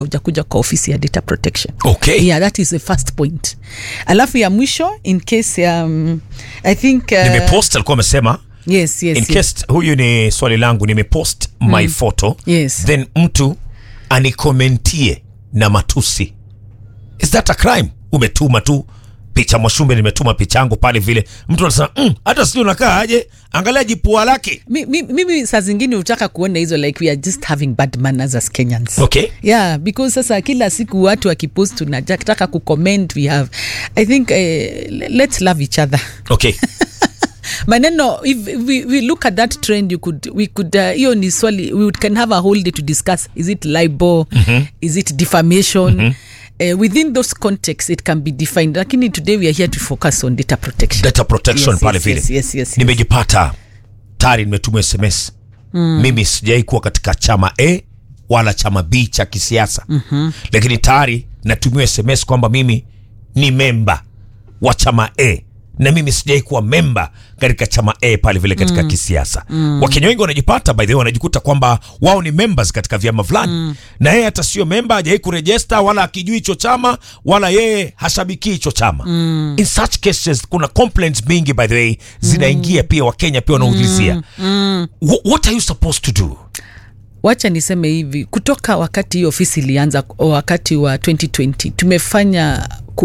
ujakuja kwa ofisi ya data protection okay yeah that is the first point alafu ya mwisho in case um, i think uh, nimepost alikuwa amesema yes, yes, in yes. case huyu ni swali langu nimepost my photo Yes. then mtu anikomentie na matusi is that a crime umetuma tu picha mwashumbe nimetuma picha yangu pale vile mtu anasema mm, hata sijui unakaa aje angalia jipua lake Mi- mi- mimi saa zingine hutaka kuona hizo like we are just having bad manners as kenyans okay yeah because sasa kila siku watu wakipost tunataka kucomment we have i think uh, let's love each other okay maneno if we, we look at that trend you could we could uh, hiyo ni swali we would- can have a whole day to discuss is it libel mm-hmm. is it defamation mm-hmm. Uh, within those contexts it can be defined lakini today we are here to focus on data protection data protection Yes, pale yes, vile yes, yes, yes, yes. nimejipata tayari nimetuma sms mm. mimi sijai kuwa katika chama a wala chama b cha kisiasa mm-hmm. lakini tayari natumiwa sms kwamba mimi ni memba wa chama a na mimi sijai kuwa memba katika chama a pale vile katika mm. kisiasa mm. wakenya wengi wanajipata by the way wanajikuta kwamba wao ni members katika vyama fulani mm. na yeye hata sio memba hajawai kurejesta wala akijui hicho chama wala yeye hashabikii hicho chama mm. in such cases kuna complaints mingi by the way zinaingia mm. pia wakenya pia wanaulizia mm. mm. what are you supposed to do wacha niseme hivi kutoka wakati hii ofisi ilianza wakati wa 2020 tumefanya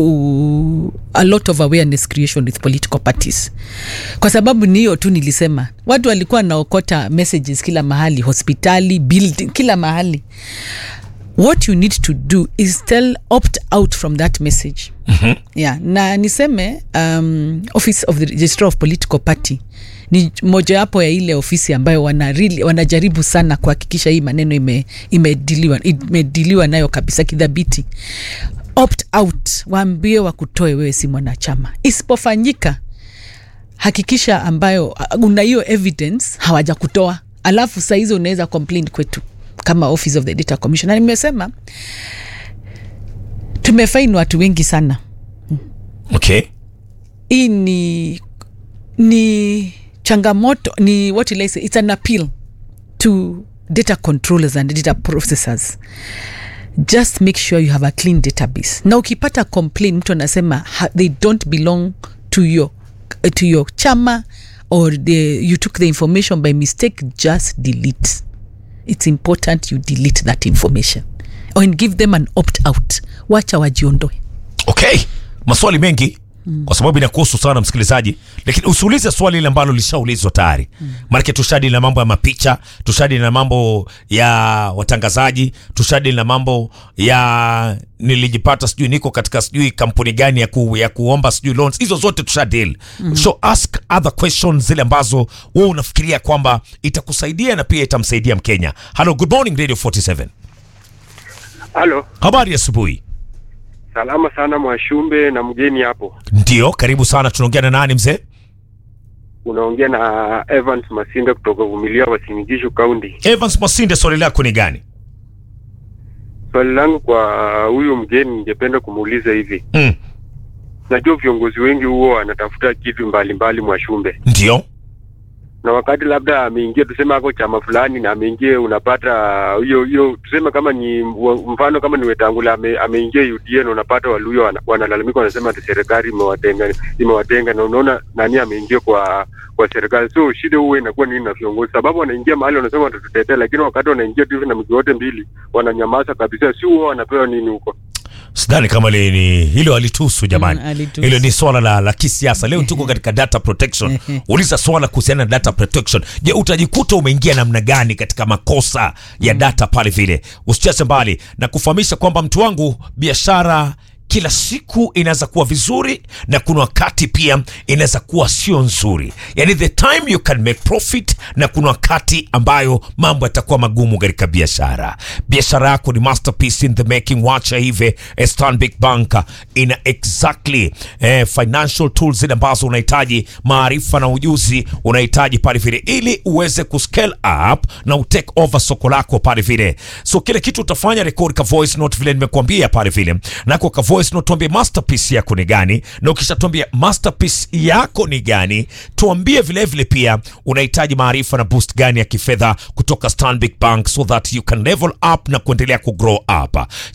ku, a lot of awareness creation with political parties kwa sababu ni hiyo tu nilisema watu walikuwa wanaokota messages kila mahali hospitali building kila mahali what you need to do is tell opt out from that message mm-hmm. yeah na niseme um, office of the registrar of political party ni mojawapo ya ile ofisi ambayo wana really, wanajaribu sana kuhakikisha hii maneno ime- imediliwa imediliwa nayo kabisa kidhabiti opt out waambie wakutoe wewe si mwanachama isipofanyika hakikisha ambayo uh, una hiyo evidence hawajakutoa alafu saa hizo unaweza complain kwetu kama office of the data commission na nimesema tumefaini watu wengi sana okay hii ni ni changamoto ni what will I say it's an appeal to data controllers and data processors just make sure you have a clean database na ukipata complain mtu anasema ha, they don't belong to your, to your chama or the, you took the information by mistake just delete it's important you delete that information and give them an opt out wacha wajiondoe okay maswali mengi mm. kwa sababu inakuhusu sana msikilizaji lakini usiulize swali ile ambalo lishaulizwa tayari mm. maanake tushadili na mambo ya mapicha tushadili na mambo ya watangazaji tushadili na mambo ya nilijipata sijui niko katika sijui kampuni gani ya, ku, ya kuomba sijui loans hizo zote tushadili mm. so ask other questions zile ambazo wewe unafikiria kwamba itakusaidia na pia itamsaidia mkenya hello good morning radio 47 Halo, habari ya asubuhi salama sana Mwashumbe na mgeni hapo. ndio karibu sana tunaongea na nani mzee Unaongea na Evans Masinde kutoka Vumilia Wasinigishu County. Evans Masinde, swali lako ni gani? Swali langu kwa huyu mgeni, ningependa kumuuliza hivi, Mm, najua viongozi wengi huo wanatafuta kitu mbalimbali Mwashumbe, ndio na wakati labda ameingia, tuseme ako chama fulani na ameingia, unapata hiyo hiyo, tuseme kama ni mfano kama ni Wetangula ame, ameingia UDA na unapata Waluyo wana- wanalalamika, wanasema ati serikali imewatenga imewatenga, na unaona nani ameingia kwa kwa serikali. So shida huwa inakuwa nini na viongozi, sababu wanaingia mahali wanasema watatutetea, lakini wakati wanaingia tu hivi na miguu yote mbili wananyamaza kabisa, si huwa wanapewa nini huko? sidhani kama li, ni hilo alitusu jamani Mm, alitusu. hilo ni swala la, la kisiasa leo tuko katika data protection uliza swala kuhusiana na data protection je utajikuta umeingia namna gani katika makosa ya data pale vile usicheze mbali na kufahamisha kwamba mtu wangu biashara kila siku inaweza kuwa vizuri na kuna wakati pia inaweza kuwa sio nzuri yani the time you can make profit na kuna wakati ambayo mambo yatakuwa magumu katika biashara biashara yako ni masterpiece in the making wacha hivi eh, stanbic bank ina exactly eh, financial tools zile ambazo unahitaji maarifa na ujuzi unahitaji pale vile ili uweze kuscale up na utake over soko lako pale vile so kile kitu utafanya record ka voice note vile nimekuambia pale vile nako ka voice voice note, tuambie masterpiece yako ni gani, na ukishatuambia masterpiece yako ni gani, tuambie vilevile vile pia unahitaji maarifa na boost gani ya kifedha kutoka Stanbic Bank so that you can level up na kuendelea kugrow up.